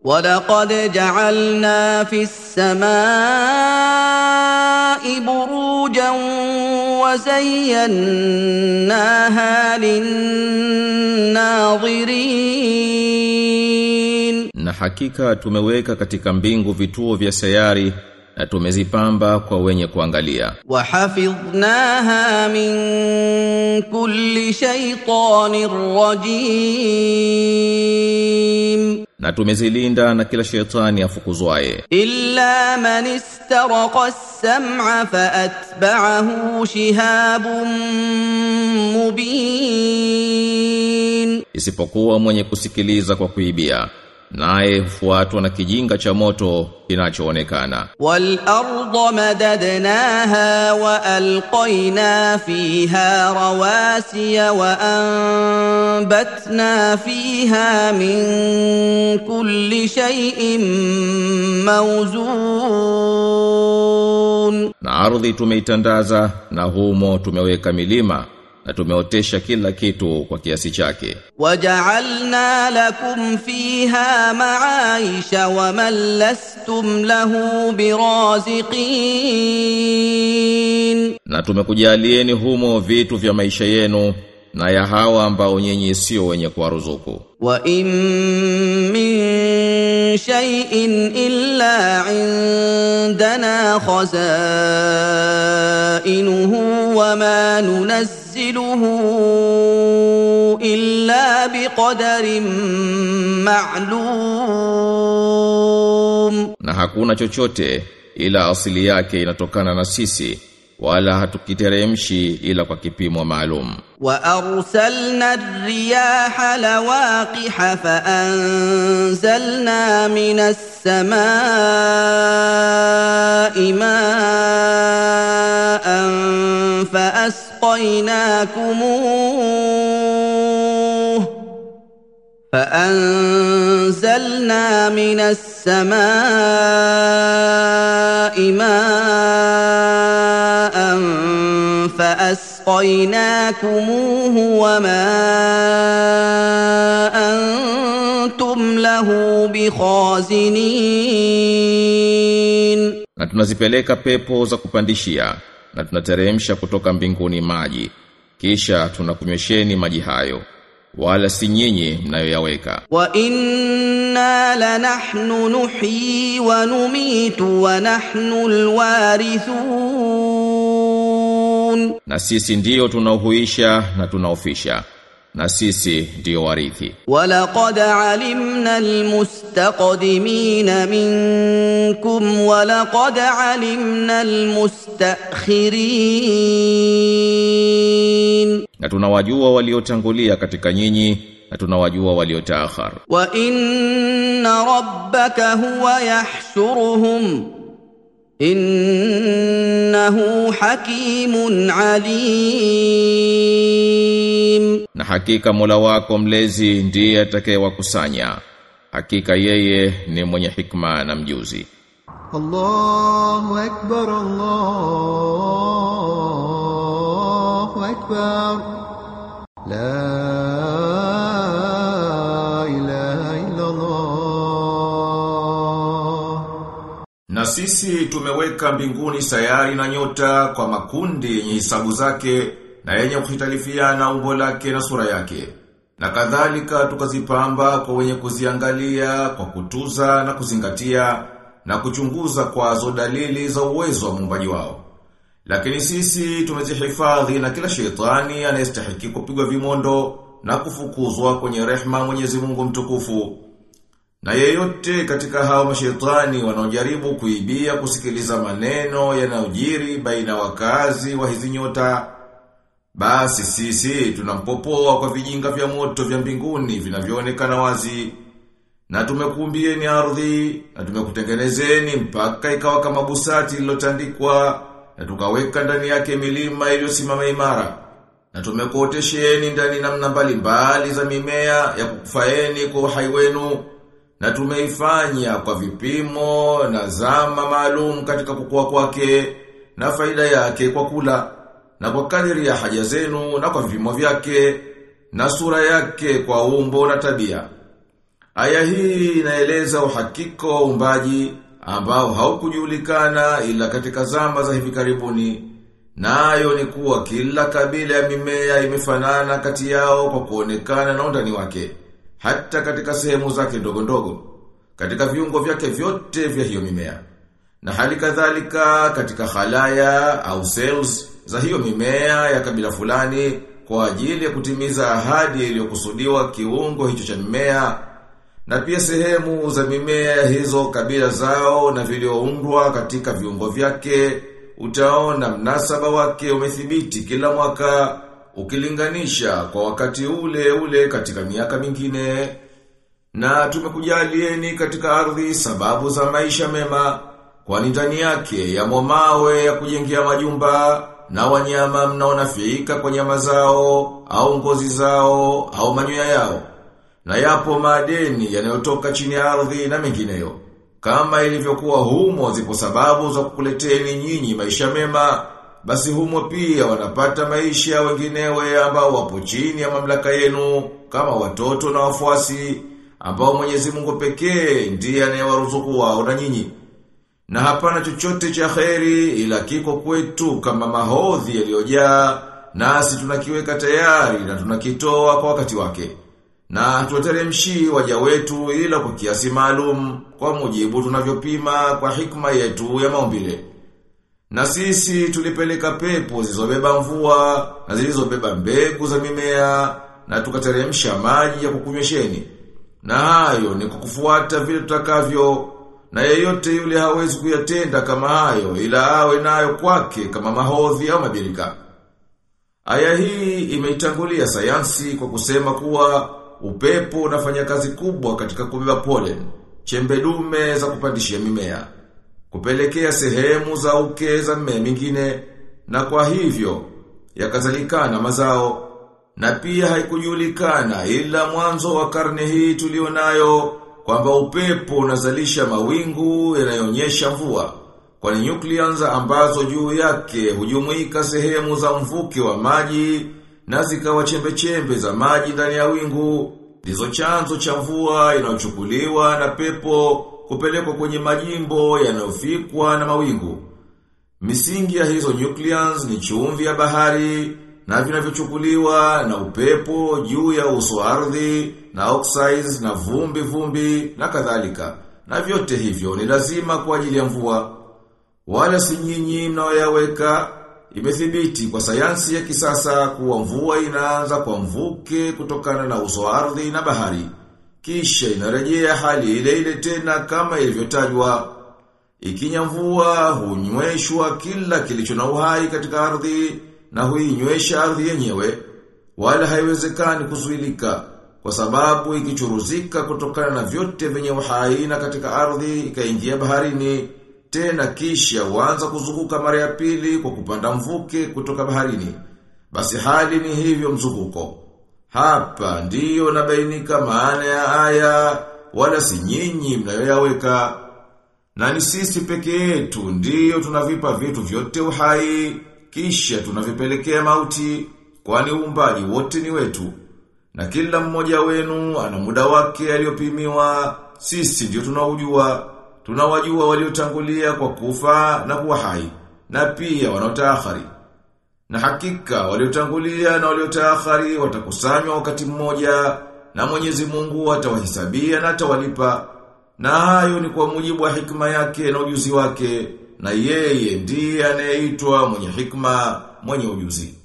ولقد جعلنا في السماء بروجا وزيناها للناظرين Na hakika tumeweka katika mbingu vituo vya sayari na tumezipamba kwa wenye kuangalia. وحفظناها من كل شيطان رجيم Na tumezilinda na kila shetani afukuzwaye. إلا من استرق السمع فأتبعه شهاب مبين Isipokuwa mwenye kusikiliza kwa kuibia. Naye hufuatwa na kijinga cha moto kinachoonekana. والأرض مددناها وألقينا فيها رواسي وأنبتنا فيها من كل شيء موزون Na ardhi tumeitandaza na humo tumeweka milima na tumeotesha kila kitu kwa kiasi chake. وجعلنا لكم فيها معايش ومن لستم له برازقين Na tumekujalieni humo vitu vya maisha yenu na ya hawa ambao nyinyi sio wenye kuwaruzuku. وإن من شيء إلا عندنا خزائنه وما ننزله إلا بقدر معلوم Na hakuna chochote ila asili yake inatokana na sisi wala hatukiteremshi ila kwa kipimo maalum. وأرسلنا الرياح لواقح فأنزلنا من السماء ماء فأسقيناكموه فأنزلنا من السماء ماء فأسقيناكموه وما أنتم له بخازنين Na tunazipeleka pepo za kupandishia na tunateremsha kutoka mbinguni maji. Kisha tunakunywesheni maji hayo. Wala si nyinyi mnayoyaweka. وإنا لنحن نحيي ونميت ونحن الوارثون Na sisi ndiyo tunaohuisha na tunaofisha. Na sisi ndiyo warithi. ولقد علمنا المستقدمين منكم ولقد علمنا المستأخرين Na tunawajua waliotangulia katika nyinyi na tunawajua waliotaakhar. وان ربك هو يحشرهم انه حكيم عليم Na hakika Mola wako mlezi ndiye atakayewakusanya. Hakika yeye ni mwenye hikma na mjuzi. الله أكبر الله أكبر لا إله إلا الله Na sisi tumeweka mbinguni sayari na nyota kwa makundi yenye hisabu zake na yenye kuhitalifiana umbo lake na sura yake. Na kadhalika tukazipamba kwa wenye kuziangalia kwa kutuza na kuzingatia na kuchunguza kwazo dalili za uwezo wa muumbaji wao. Lakini sisi tumezihifadhi na kila shetani anayestahiki kupigwa vimondo na kufukuzwa kwenye rehma Mwenyezi Mungu mtukufu. Na yeyote katika hao mashetani wanaojaribu kuibia kusikiliza maneno yanayojiri baina wakazi wa hizi nyota, basi sisi tunampopoa kwa vijinga vya moto vya mbinguni vinavyoonekana wazi. Na tumekuumbieni ardhi, na tumekutengenezeni mpaka ikawa kama busati lilotandikwa, na tukaweka ndani yake milima iliyosimama imara. Na tumekuotesheni ndani namna mbalimbali za mimea ya kukufaeni kwa uhai wenu na tumeifanya kwa vipimo na zama maalum katika kukua kwake na faida yake kwa kula na kwa kadiri ya haja zenu na kwa vipimo vyake na sura yake kwa umbo na tabia. Aya hii inaeleza uhakika wa uumbaji ambao haukujulikana ila katika zama za hivi karibuni. Nayo ni kuwa kila kabila ya mimea imefanana kati yao kwa kuonekana na undani wake, hata katika sehemu zake ndogo ndogo, katika viungo vyake vyote vya hiyo mimea. Na hali kadhalika katika khalaya au cells za hiyo mimea ya kabila fulani kwa ajili ya kutimiza ahadi iliyokusudiwa kiungo hicho cha mimea na pia sehemu za mimea hizo kabila zao na vilioundwa katika viungo vyake utaona mnasaba wake umethibiti kila mwaka ukilinganisha kwa wakati ule ule katika miaka mingine na tumekujalieni katika ardhi sababu za maisha mema kwani ndani yake yamo mawe ya kujengea majumba na wanyama mnaonafiika kwa nyama zao au ngozi zao au manyoya yao na yapo madeni yanayotoka chini ya ardhi na mengineyo. Kama ilivyokuwa humo zipo sababu za kukuleteni nyinyi maisha mema, basi humo pia wanapata maisha wenginewe ambao wapo chini ya mamlaka yenu kama watoto na wafuasi ambao Mwenyezi Mungu pekee ndiye anayewaruzuku wao na nyinyi. Na hapana chochote cha kheri ila kiko kwetu kama mahodhi yaliyojaa nasi tunakiweka tayari na tunakitoa kwa wakati wake. Na tuwateremshi waja wetu ila kwa kiasi maalum kwa mujibu tunavyopima kwa hikma yetu ya maumbile. Na sisi tulipeleka pepo zilizobeba mvua na zilizobeba mbegu za mimea na tukateremsha maji ya kukunywesheni. Na hayo ni kukufuata vile tutakavyo na yeyote yule hawezi kuyatenda kama hayo ila awe nayo kwake kama mahodhi au mabirika. Aya hii imeitangulia sayansi kwa kusema kuwa upepo unafanya kazi kubwa katika kubeba pollen, chembe dume za kupandishia mimea, kupelekea sehemu za uke za mmea mingine, na kwa hivyo yakazalikana mazao. Na pia haikujulikana ila mwanzo wa karne hii tulionayo kwamba upepo unazalisha mawingu yanayoonyesha mvua. Kwani nucleons ambazo juu yake hujumuika sehemu za mvuke wa maji na zikawa chembe-chembe za maji ndani ya wingu, ndizo chanzo cha mvua inayochukuliwa na pepo kupelekwa kwenye majimbo yanayofikwa na mawingu. Misingi ya hizo nucleons ni chumvi ya bahari na vinavyochukuliwa na upepo juu ya uso wa ardhi na oxides na vumbi vumbi na kadhalika. Na vyote hivyo ni lazima kwa ajili ya mvua. Wala si nyinyi mnaoyaweka imethibiti kwa sayansi ya kisasa kuwa mvua inaanza kwa mvuke kutokana na uso wa ardhi na bahari. Kisha inarejea hali ile ile tena kama ilivyotajwa. Ikinya mvua hunyweshwa kila kilicho na uhai katika ardhi na huinywesha ardhi yenyewe wala haiwezekani kuzuilika kwa sababu ikichuruzika kutokana na vyote vyenye uhai na katika ardhi ikaingia baharini tena kisha huanza kuzunguka mara ya pili kwa kupanda mvuke kutoka baharini basi hali ni hivyo mzunguko hapa ndiyo nabainika maana ya aya wala si nyinyi mnayoyaweka na ni sisi peke yetu ndiyo tunavipa vitu vyote uhai kisha tunavipelekea mauti kwani uumbaji wote ni wetu na kila mmoja wenu ana muda wake aliyopimiwa sisi ndio tunaujua tunawajua waliotangulia kwa kufa na kuwa hai na pia wanaotaakhari na hakika waliotangulia na waliotaakhari watakusanywa wakati mmoja na Mwenyezi Mungu atawahisabia na atawalipa na hayo ni kwa mujibu wa hikma yake na ujuzi wake na yeye ndiye anayeitwa mwenye hikma mwenye ujuzi